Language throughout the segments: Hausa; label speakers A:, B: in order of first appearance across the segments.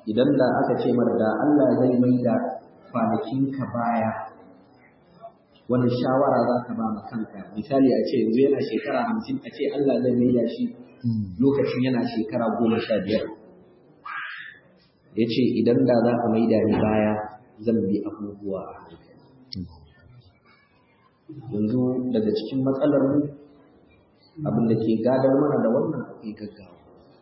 A: idan da aka ce mar da Allah zai mai da kwanakinka baya wani shawara za ka ba ma kanka misali a ce yanzu yana shekara hamsin a ce Allah zai mai da shi lokacin yana shekara goma sha biyar ya ce idan da za ka mai da ni baya zan bi abubuwa a hankali yanzu daga cikin matsalar mu abin da ke gadar mana da wannan akwai gaggawa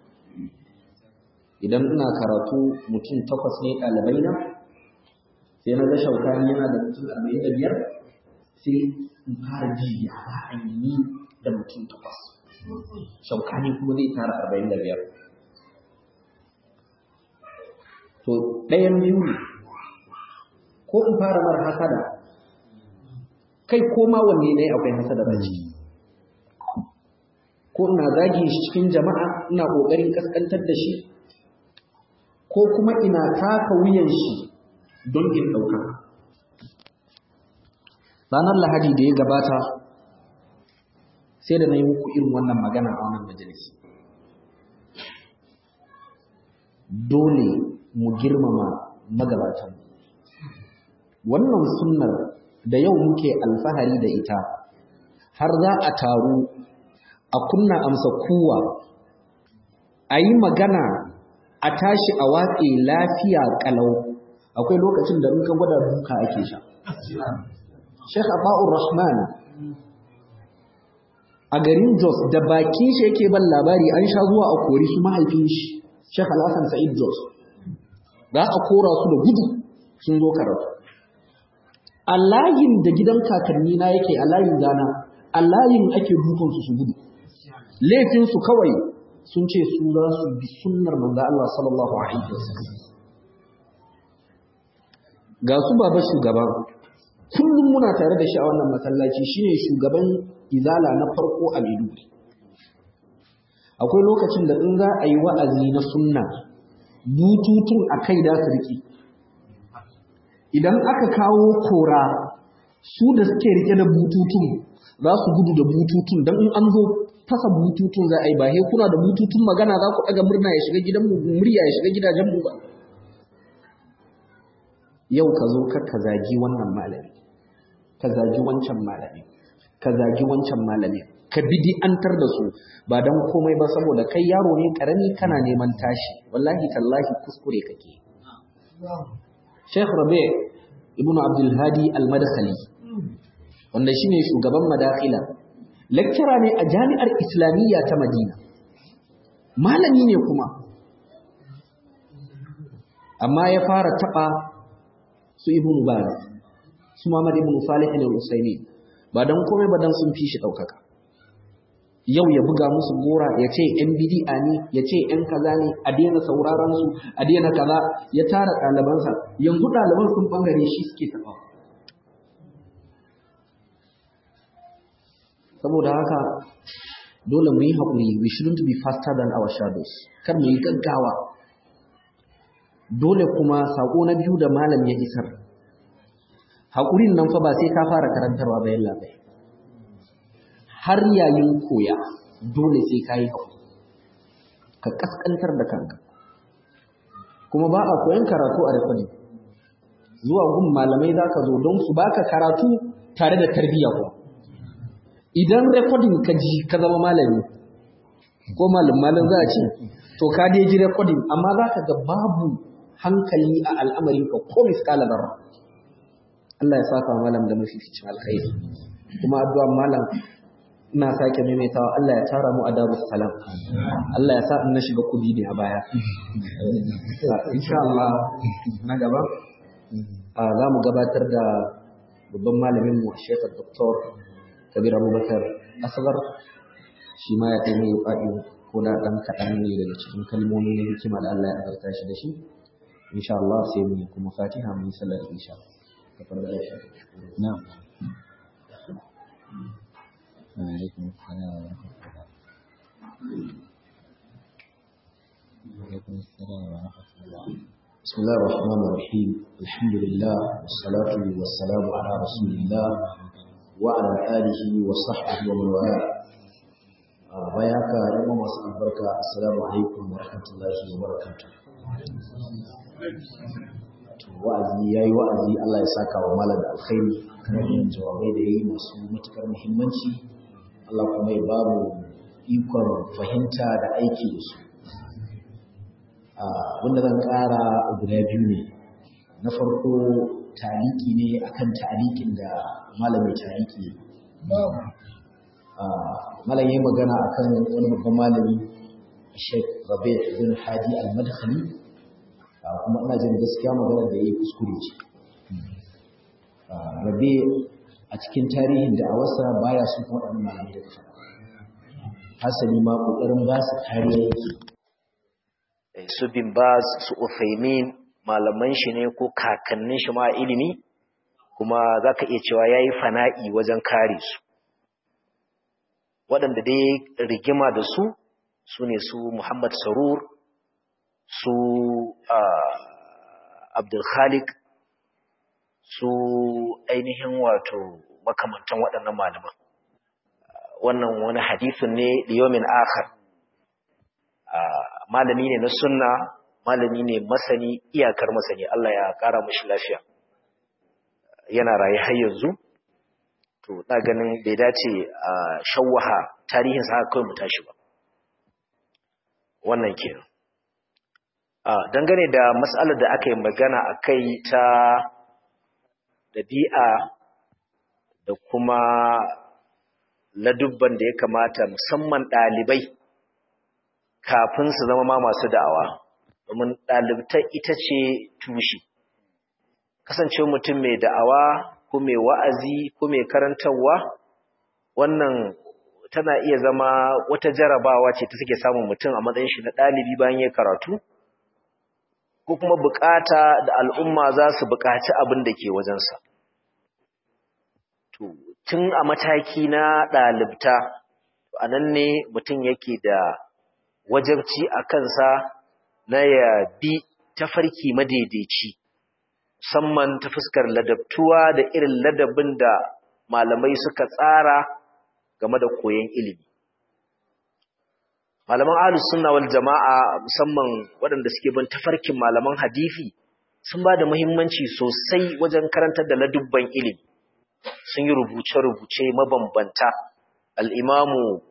A: idan ina karatu mutum takwas ne ɗalibai na sai na ga shaukani yana da mutum arba'in da biyar sai in fara ji ya za a yi da mutum takwas shaukani kuma zai tara arba'in da biyar to ɗayan biyu ne ko in fara mara hasada kai ko ma wanne ne akwai hasada ba ciki ko ina zagi shi cikin jama'a ina ƙoƙarin kaskantar da shi ko kuma ina taka wuyan shi don in ɗauka ranar lahadi da ya gabata sai da na yi muku irin wannan magana a wannan majalisi dole mu girmama magabatan wannan sunnar da yau muke alfahari da ita har za a taru a kunna amsa kuwa a yi magana a tashi a watse lafiya kalau akwai lokacin da in ka gwada duka ake sha Sheikh Aba'ur Rahman a garin Jos da bakin shi yake ban labari an sha zuwa a kori su mahaifin shi Sheikh Al-Hassan Sa'id Jos za a kora su da gudu sun zo karatu a layin da gidan kakanni na yake a layin gana a layin ake dukan su su gudu laifin su kawai sun ce su za su bi sunnar manzo Allah sallallahu alaihi wasallam ga su baba shugaba kullum muna tare da shi a wannan masallaci shine shugaban izala na farko a Maiduguri akwai lokacin da in za a yi wa'azi na sunna bututun a kai da su rike idan aka kawo kora su da suke rike da bututun za su gudu da bututun don in an zo fasa bututun za a yi ba he kuna da bututun magana za ku ɗaga murna ya shiga gidan murya ya shiga gidajen mu ba yau ka zo ka ka zagi wannan malami ka zagi wancan malami ka zagi wancan malami ka bid'antar da su ba dan komai ba saboda kai yaro ne karami kana neman tashi wallahi tallahi kuskure kake Sheikh Rabi' ibn Abdul Hadi Al-Madkhali wanda shine shugaban madakhila lecturer ne a jami'ar Islamiyya ta Madina malami ne kuma amma ya fara taba su Ibn Baz su Muhammad ibn Salih al-Usaimi ba dan komai ba dan sun fi shi daukaka yau ya buga musu gora ya ce ‘yan bidi'a ne, ya ce ‘yan kaza ne, a daina sauraron su, a daina kaza, ya tara ɗalibansa, yanzu ɗaliban sun ɓangare shi suke taɓa. Saboda haka, dole mu yi haƙuri, we shouldn't be faster than our shadows, kar mu yi gaggawa. Dole kuma saƙo na biyu da malam ya isar. Haƙurin nan fa ba sai ka fara karantarwa bayan labai. har yayin koya dole sai ka yi haƙuri ka ƙasƙantar da kanka kuma ba a koyan karatu a rikwani zuwa gun malamai za ka zo don su baka karatu tare da tarbiyya kuwa idan rekodin ka ji ka zama malami ko malam malam za a ce to ka dai ji rekodin amma za ka ga babu hankali a al'amarinka ko miskala zarra Allah ya saka malam da mafificin alkhairi kuma addu'a malam ina sake maimaitawa Allah ya tara mu a darus salam Allah ya sa in na shiga kudi ne a baya insha Allah na gaba za mu gabatar da babban malamin mu Sheikh Dr. Kabir Abubakar Asgar shi ma ya taimi ya faɗi ko da ɗan kaɗan ne daga cikin kalmomi na hikima da Allah ya azarta shi da shi insha Allah sai mu kuma Fatiha mu yi sallar insha
B: na'am وعليكم السلام ورحمة الله وعليكم السلام ورحمة الله
A: بسم الله الرحمن الرحيم الحمد لله والصلاة والسلام على رسول الله وعلى آله وصحبه ومن والاه bayaka yan masu albarka assalamu alaikum wa rahmatullahi wa barakatuh
C: to wa'azi yayi wa'azi Allah ya saka wa malam da alkhairi kan yin jawabai da yayi masu matukar muhimmanci Allah kuma ya ba mu ikon fahimta da aiki da su wanda zan ƙara guda biyu ne na farko taliki ne akan talikin da malamin taliki malam yayi magana akan wani babban malami Sheikh Rabi' bin Hadi Al-Madkhali kuma ina jin gaskiya magana da yayi kuskure ce Rabi' a cikin tarihin da a wasa baya su kuma waɗannan malamai da kafa hasali ma kokarin ba su kariya yake
D: su bin baz su Uthaymin malaman shi ne ko kakannin shi ma ilimi kuma zaka iya cewa yayi fana'i wajen kare su waɗanda dai rigima da su su ne su Muhammad Sarur su Abdul Khaliq su ainihin wato makamantan waɗannan malaman wannan wani hadisin ne liyomin akhar malami ne na sunna malami ne masani iyakar masani Allah ya kara mashi lafiya yana raye har yanzu to na ganin bai dace a shawwaha tarihin sa kawai mu tashi ba wannan kenan a dangane da mas'alar da aka yi magana akai ta dabi'a da kuma ladubban da ya kamata musamman ɗalibai kafin su zama ma masu da'awa domin ɗalibtar ita ce tushe kasance mutum mai da'awa ko mai wa'azi ko mai karantarwa wannan tana iya zama wata jarabawa ce ta suke samun mutum a matsayin shi na ɗalibi bayan ya karatu ko kuma bukata da al'umma za su bukaci abin da ke wajensa tun a mataki na ɗalibta a nan ne mutum yake da wajabci a kansa na ya bi tafarki madaidaici musamman ta fuskar ladabtuwa da irin ladabin da malamai suka tsara game da koyon ilimi malaman ahlus sunna wal jama'a musamman waɗanda suke bin tafarkin malaman hadisi sun ba da muhimmanci sosai wajen karantar da ladubban ilimi sun yi rubuce-rubuce mabambanta al-imamu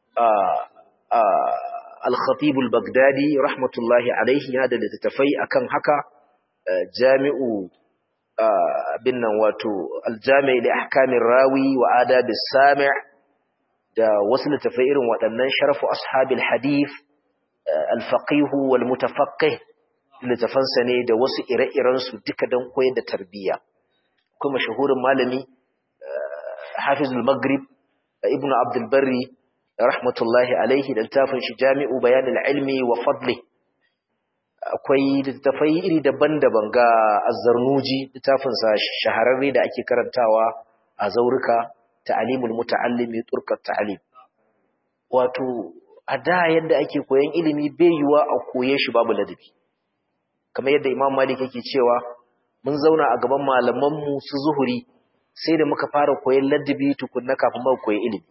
D: al-khatib al-baghdadi rahmatullahi alaihi yana da littattafai akan haka jami'u bin nan wato al-jami' li ahkamir rawi wa adab as-sami' da wasu littattafai irin waɗannan sharafu ashabil hadith al-faqih wal mutafaqqih littafansa ne da wasu ire-iren su duka don koyar da tarbiyya kuma shahurin malami hafizul maghrib ibnu abdul barri rahmatullahi alaihi da littafin shi jami'u bayanil ilmi wa fadli akwai littafai iri daban-daban ga azzarnuji littafinsa shahararre da ake karantawa a zaurika ta'alimul muta'allimi turkat ta'alim wato a da yadda ake koyan ilimi bai yiwa a koye shi babu ladabi kamar yadda imam malik yake cewa mun zauna a gaban malaman mu su zuhuri sai da muka fara koyan ladabi tukunna kafin muka koyi ilimi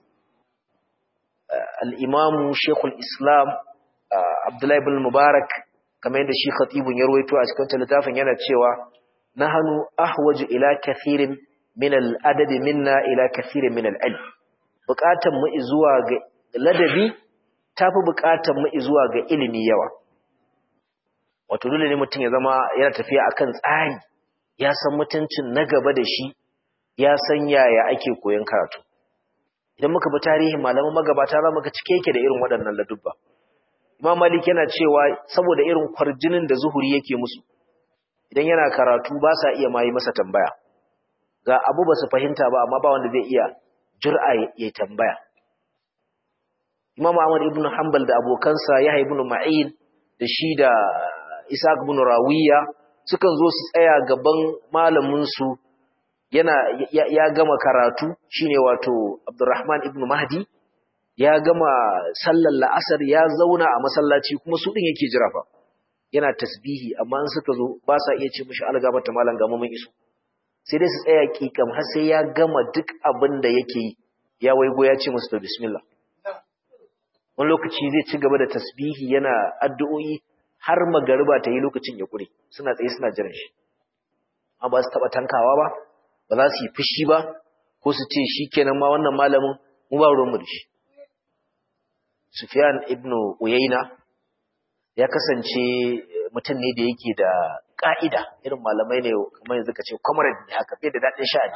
D: al'imamu shekul islam abdullahi bin mubarak kamar yadda shi khatibun ya ruwaito a cikin littafin yana cewa na hannu ahwaju ila kathirin min al'adadi minna ila kathirin min al'al bukatan mu zuwa ga ladabi tafi bukatan mu zuwa ga ilimi yawa wato dole ne mutum ya zama yana tafiya akan tsari ya san mutuncin na gaba da shi ya san yaya ake koyon karatu idan muka bi tarihin malaman magabata za mu ga cike yake da irin waɗannan ladubba Imam Malik yana cewa saboda irin kwarjinin da zuhuri yake musu idan yana karatu ba sa iya mai masa tambaya ga abu ba su fahimta ba amma ba wanda zai iya jur'a ya tambaya Imam Ahmad ibn Hanbal da abokansa Yahya ibn Ma'in da shi da Isaac ibn Rawiya sukan zo su tsaya gaban malamin su yana ya, gama karatu shine wato Abdurrahman ibn Mahdi ya gama sallar la'asar ya zauna a masallaci kuma su din yake jira fa yana tasbihi amma in suka zo ba sa iya ce mishi algabata malam ga mun iso sai dai su tsaya kikam har sai ya gama duk abin da yake yi ya waigo ya ce musu to bismillah wani lokaci zai ci gaba da tasbihi yana addu'o'i har magariba ta yi lokacin ya kure suna tsaye suna jiran shi amma ba su taɓa tankawa ba ba za su yi fushi ba ko su ce shi kenan ma wannan malamin mu ba ruwanmu da shi Sufyan ibn Uyayna ya kasance mutum ne da yake da ƙa'ida irin malamai ne kamar yanzu ka ce comrade ne haka bai da daɗin sha'ani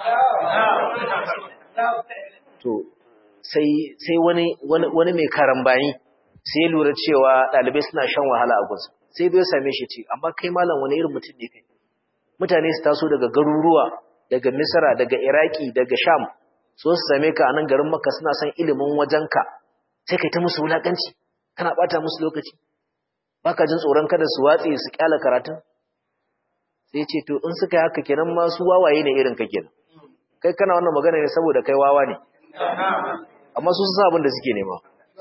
D: to sai sai wani wani mai karambani sai ya lura cewa ɗalibai suna shan wahala a gunsa sai bai same shi ce amma kai malam wani irin mutum ne kai mutane su taso daga garuruwa daga misra daga iraki daga sham so su same ka a nan garin maka suna son ilimin wajenka sai kai ta musu wulakanci kana bata musu lokaci baka jin tsoron kada su watse su kyala karatun sai ce to in suka yi haka kenan ma su wawaye ne irin ka kenan kai kana wannan magana ne saboda kai wawa ne amma su san abin da suke nema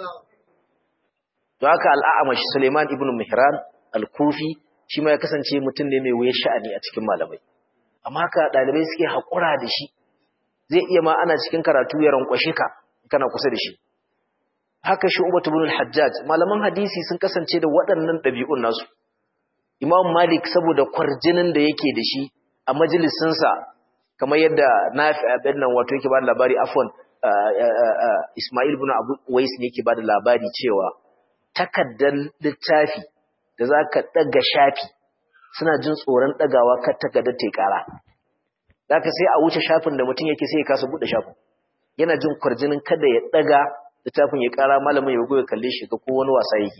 D: to haka al'amash Suleiman ibn Mihran al-Kufi shi ma ya kasance mutum ne mai wuya sha'ani a cikin malamai amma haka dalibai suke hakura da shi zai iya ma ana cikin karatu ya rankwashe ka kana kusa da shi haka shi Ubatu ibn al-Hajjaj malaman hadisi sun kasance da waɗannan ɗabi'un nasu Imam Malik saboda kwarjinin da yake da shi a majalisinsa kamar yadda Nafi abin nan wato yake ba da labari afwan Ismail ibn Abu Wais ne yake ba da labari cewa takaddan littafi da za ka ɗaga shafi suna jin tsoron ɗagawa kar takardar ta ƙara. Za ka sai a wuce shafin da mutum yake sai ya kasa buɗe shafin. Yana jin kwarjinin kada ya ɗaga littafin ya ƙara malamin ya goya kalle shi ga ko wani wasa yake.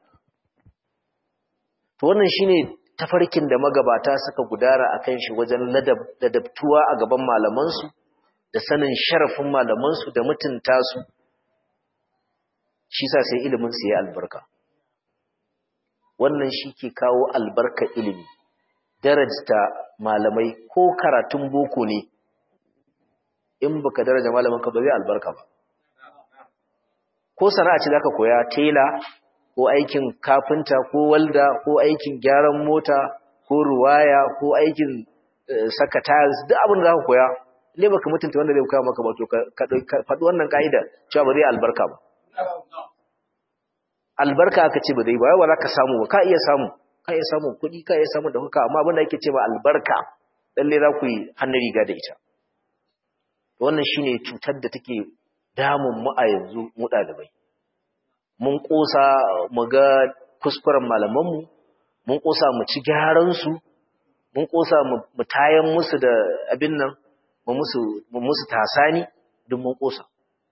D: To wannan shine tafarkin da magabata suka gudara a kan shi wajen ladabtuwa a gaban malamansu da sanin sharafin malamansu da mutunta su shi sa sai ilimin su ya albarka wannan shi ke kawo albarka ilimi darajta malamai ko karatun boko ne in baka daraja malamin ka ba zai albarka ba ko sana'a ce zaka koya tela ko aikin kafinta ko walda ko aikin gyaran mota ko ruwaya ko aikin saka tiles duk abin da zaka koya le baka mutunta wanda zai koya maka ba to ka faɗi wannan ka'ida cewa ba zai albarka ba albarka aka ce ba zai ba yawa za ka samu ba ka iya samu ka iya samu kuɗi ka iya samu da kuka amma abin da ake ce ba albarka lalle za ku yi hannun riga da ita wannan shine cutar da take damun mu a yanzu mu ɗalibai mun ƙosa mu ga kuskuren malamanmu mun ƙosa mu ci gyaransu mun ƙosa mu tayan musu da abin nan mu musu tasani duk mun ƙosa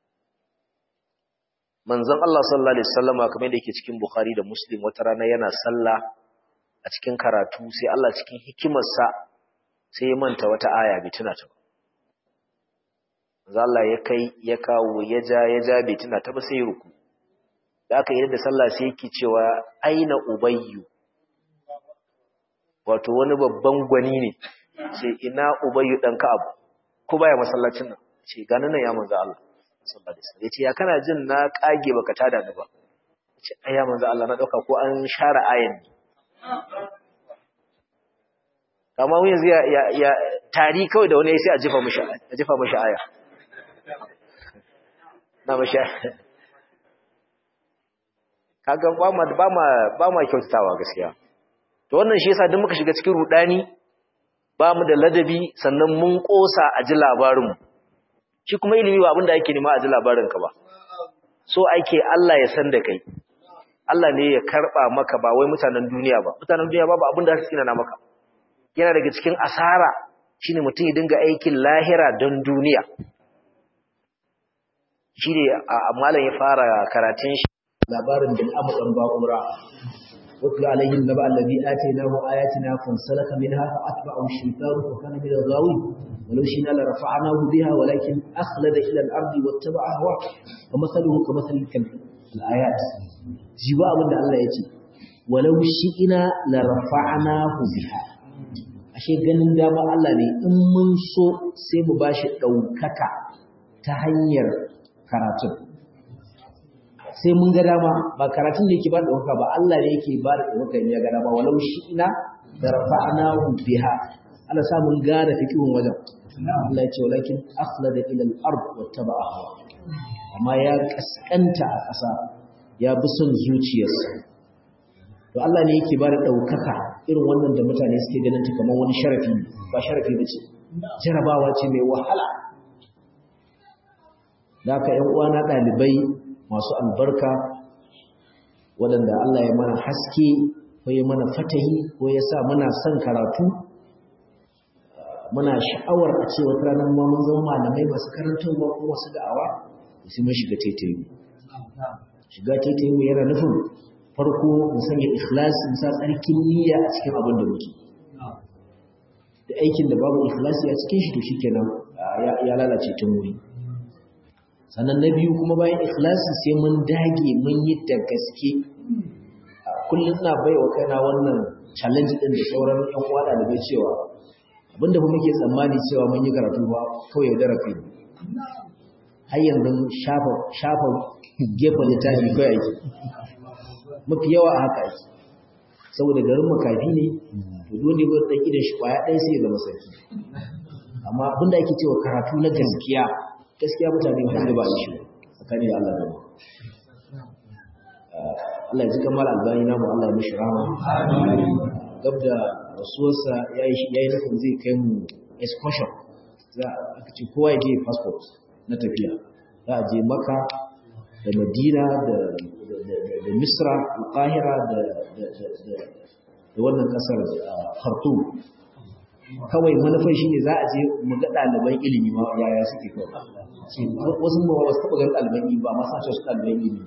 D: manzon Allah sallallahu alaihi wasallama kamar da yake cikin Bukhari da Muslim wata rana yana sallah a cikin karatu sai Allah cikin hikimarsa sai ya manta wata aya bai tuna ta ba manzon Allah ya kai ya kawo ya ja ya ja bai tuna ta ba sai ya ruku da aka yi da sallah sai yake cewa aina ubayyu wato wani babban gwani ne ce ina ubayyu dan ka'ab ko baya masallacin nan ce ganin nan ya manzo Allah sallallahu alaihi wasallam yace ya kana jin na kage baka tada ni ba yace ai ya manzo Allah na dauka ko an share ayan ne amma mun yanzu ya ya tari kawai da wani sai a jifa mishi a jifa mishi aya na mishi kaga ba ma ba ma ba ma kyautatawa gaskiya to wannan shi yasa duk muka shiga cikin rudani ba mu da ladabi sannan mun kosa a ji labarin mu shi kuma ilimi ba abinda ake nema a ji labarin ka ba so ake Allah ya san da kai Allah ne ya karba maka ba wai mutanen duniya ba mutanen duniya ba ba abinda su tsina na maka yana daga cikin asara shine mutum ya dinga aikin lahira don duniya shi ne malam ya fara karatun shi
C: labarin bin abu ɗan ba'ura wasu alayhim naba allazi atainahu ayatina fansalaka minha fa atba'ahu shaytanu fa kana min al-ghawin walau shina la rafa'nahu biha walakin akhlada ila al-ardi wattaba'a hawa wa mathaluhu ka mathali kalb al-ayat jiwa abin da Allah yace walau shi'ina la rafa'nahu biha ashe ganin dama Allah ne in mun so sai mu bashi daukaka ta hanyar karatun sai mun ga dama ba karatun da yake ba da ɗauka ba Allah ne yake ba da ɗauka ya ga dama walau shi ina da rafa'nahu biha Allah sa mun gane fikihun wajen Allah ya ce walakin akhlada ila al-ard wa taba'a hawa amma ya kaskanta a ƙasa ya bi son zuciyarsa to Allah ne yake ba da ɗaukaka irin wannan da mutane suke ganin ta kamar wani sharafi ba sharafi ba ce jarabawa ce mai wahala da aka ‘yan uwana ɗalibai masu albarka waɗanda Allah ya mana haske ko ya mana fatahi ko ya sa muna son karatu muna sha'awar a ce wata ranar ma mun zama malamai masu karantarwa ko masu da'awa sai mun shiga taitayi shiga taitayi yana nufin farko mu sanya ikhlasi mu sa tsarkin niyya a cikin abin da muke da aikin da babu ikhlasi a cikin shi to shikenan ya lalace tun wuri sannan na biyu kuma bayan ikhlasi sai mun dage mun yi da gaske kullum ina bai wa kaina wannan challenge din da sauran yan uwa ɗalibai cewa abinda ba muke tsammani cewa mun yi karatu ba kawai ya dara kai har yanzu shafa shafa gefen littafi kawai ake mafi yawa a haka ake saboda garin makafi ne to dole ba dan idan shi kwaya ɗaya sai ya zama sarki amma abinda ake cewa karatu na gaskiya gaskiya mutane ba da ba shi tsakani da Allah gaba Allah ya ji kamar albani namu Allah ya mishi rahama gab da rasuwarsa ya yi nufin zai kai mu excursion za a ce kowa ya je passport na tafiya za a je maka da madina da misra alƙahira da wannan ƙasar khartoum kawai manufan shi ne za a je mu ga ɗaliban ilimi ma yaya suke kawai wasu ma wasu taɓa ganin ɗaliban ilimi ba ma sa su ɗaliban ilimi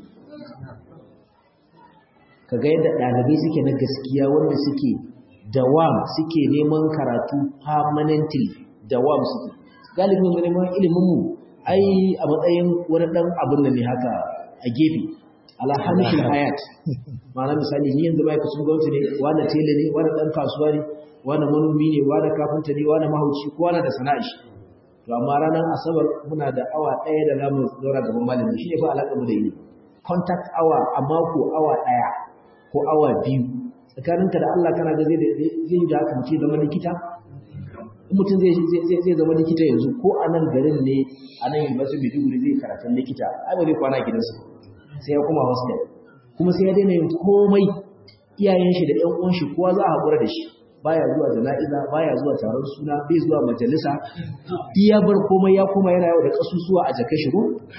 C: ka ga yadda ɗalibai suke na gaskiya wanda suke dawam suke neman karatu permanently dawam suke galibin neman ilimin mu ai a matsayin wani ɗan abin da ne haka a gefe alhamishin hayat ma'ana misali ni yanzu bai kusa gwamnati ne wani tele ne wani ɗan kasuwa ne wani manomi ne wani kafinta ne wani mahauci ko wani da sana'a shi to amma ranar asabar muna da awa ɗaya da zamu zaura gaban malami shi ne fa alaƙa mu da yi contact hour a mako awa ɗaya ko awa biyu tsakaninka da Allah kana ga zai zai yi da haka mutum zama likita mutum zai zai zama likita yanzu ko a nan garin ne a nan university Maiduguri zai karatun likita ai ba zai kwana gidansu sai ya kuma hostel kuma sai ya daina yin komai iyayen shi da ƴan uwan shi kowa za a haƙura da shi baya zuwa jana'iza baya zuwa taron suna bai zuwa majalisa iya bar komai ya koma yana yau da kasusuwa a jaka shigo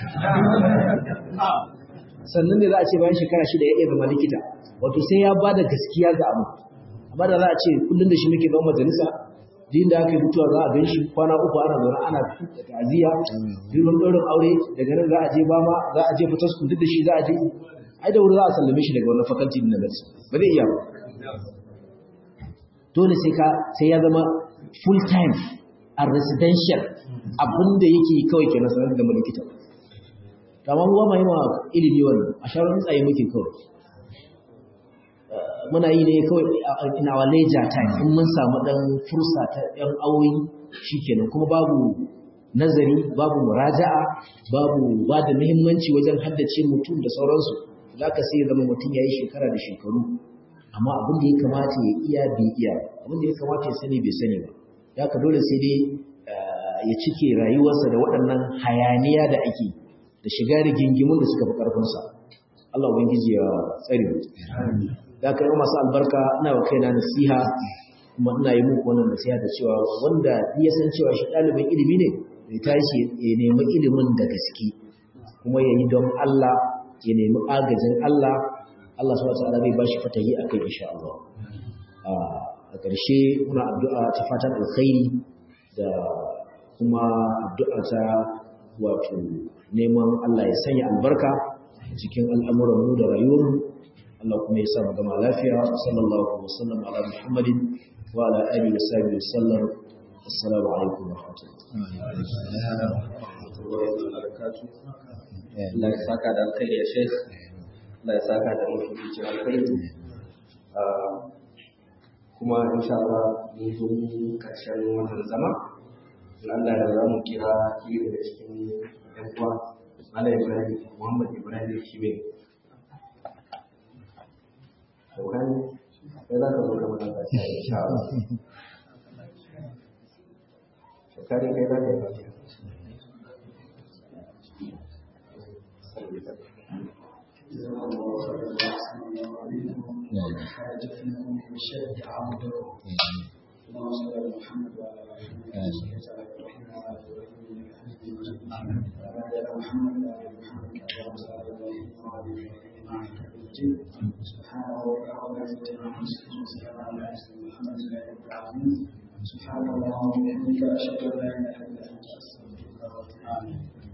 C: sannan ne za a ce bayan shekara shida ya iya zama likita wato sai ya ba da gaskiya ga abu amma da za a ce kullum da shi muke zama majalisa din da aka yi mutuwa za a gan shi kwana uku ana zaune ana ta'aziyya birin ɗaurin aure daga nan za a je ba ma za a je fitar su duk da shi za a je ai da wuri za a sallame shi daga wannan fakalti din na ba zai iya ba dole sai ka sai ya zama full time a residential abinda yake kawai kenan sanar da likita amma ruwa mai ma ilimi wannan a shawarar tsaye muke kawai muna yi ne kawai in our leisure time in mun samu dan fursa ta yan awoyi shikenan kuma babu nazari babu muraja'a babu ba da muhimmanci wajen haddace mutum da sauransu zaka sai zama mutum yayi shekara da shekaru amma abin da ya kamata ya iya bai iya abin da ya kamata ya sani bai sani ba ya ka dole sai dai ya cike rayuwarsa da waɗannan hayaniya da ake da shiga da gingimin da suka fi ƙarfinsa Allah ubangiji ya tsare mu da ka yi masu albarka ina wa kaina nasiha kuma ina yi muku wannan nasiha da cewa wanda ya san cewa shi ɗalibin ilimi ne ya tashi ya nemi ilimin da gaske kuma ya yi don Allah ya nemi agajin Allah Allah subhanahu wataala zai bashi fatahi akai insha Allah a ƙarshe muna addu'a ta fatan alkhairi da kuma addu'a ta wato neman Allah ya sanya albarka cikin al'amuran mu da rayuwar mu Allah kuma ya sa mu gama lafiya sallallahu alaihi wasallam ala Muhammadin wa ala alihi wa sahbihi wasallam assalamu alaikum wa rahmatullahi
A: Allah ya saka da alkhairi ya Sheikh Allah ya saka da mafificin alkhairi kuma insha Allah mun zo karshen wannan zama Allah da za mu kira kiri daga cikin ɗan uwa Malam Ibrahim Muhammad Ibrahim Shibe Saukan sai za ka zo ka mana tashi insha Allah Saukari kai za ka yi tashi
B: نعم
C: حاجة فيكم من شد عبدكم اللهم صل على محمد وعلى آله وصحبه وسلم وعلى إبراهيم إنك حميد مجيد وعلى آل محمد وعلى آل محمد كما صلى الله عليه وسلم إنك حميد مجيد سبحان ربك رب العزة عما يصفون وسلام على المرسلين والحمد لله رب العالمين سبحان الله وبحمدك أشهد أن لا إله إلا أنت أستغفرك وأتوب إليك